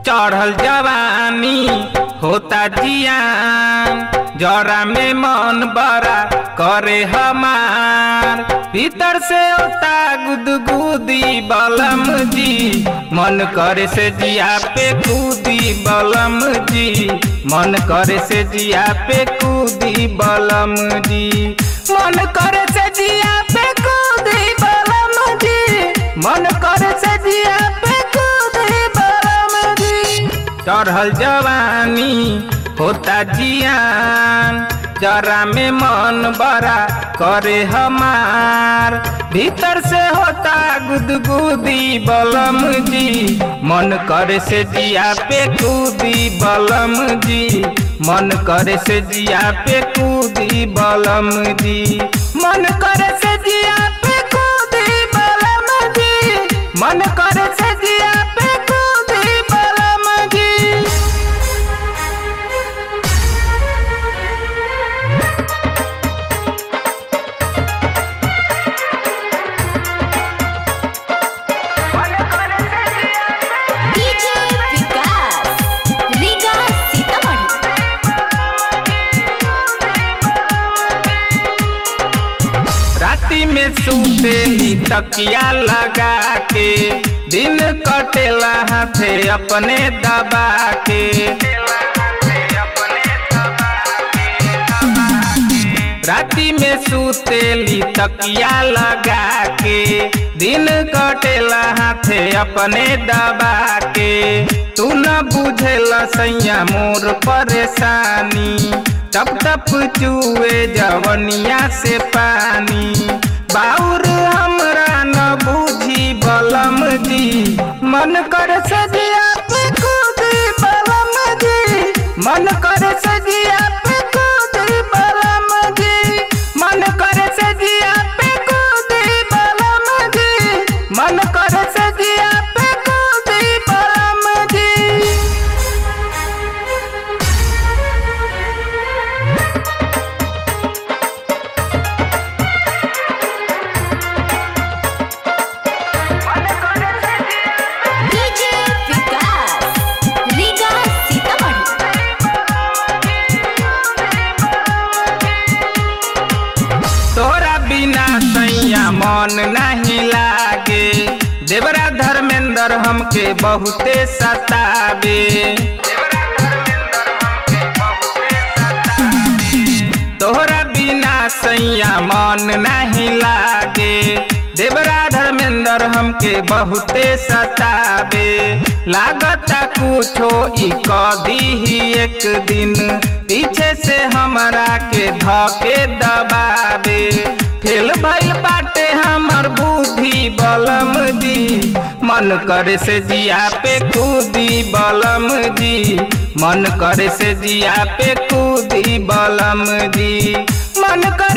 चढ़ल जवानी होता जियान जरा में मन बड़ा करे हमार भीतर से होता गुदगुदी बलम जी मन करे से जिया पे कूदी बलम जी मन करे से जिया पे कूदी बलम जी मन करे से जिया पे कूदी बलम जी मन करे से जिया पे कूदी बलम जी चढ़ल जवानी होता जियान जरा में मन बड़ा करे हमार भीतर से होता गुदगुदी बलम जी मन करे से जिया पे कूदी बलम जी मन करे से जिया पे कूदी बलम जी मन करे से जिया पे कूदी बलम जी मन करे से जिया पे कूदी बलम जी डीजे विकास रीगा सीतामढ़ी राती में सूतेली तकिया लगा के दिन कटेला हाथे अपने दबा के राती में सूतेली तकिया लगा के दिन कटेला हाथे अपने दबा के तू न बुझेला सैया मोर परेशानी टप टप चुए जवनिया से पानी बाउर हमरा न बूझी बलम जी मन कर सजिया पे कूदी बलम जी मन कर सजिया पे कूदी बलम जी मन कर सजिया पे कूदी बलम जी मन कर सजिया पे कूदी बलम जी डीजे विकास रीगा सीतामढ़ी तोरा बिना सैया मन नहीं लागे देवरा धर्मेंद्र हमके बहुते सतावे तोहरा बिना सैया मन नहीं लागे देवरा धर्मेंद्र हमके बहुते सतावे लागता कुछो ई कदी ही एक दिन पीछे से हमरा के धके दबावे फेल भइल बाटे हमर बुद्धि बलम जी मन करे से जिया पे कूदी बलम जी मन करे से जिया पे कूदी बलम जी मन करे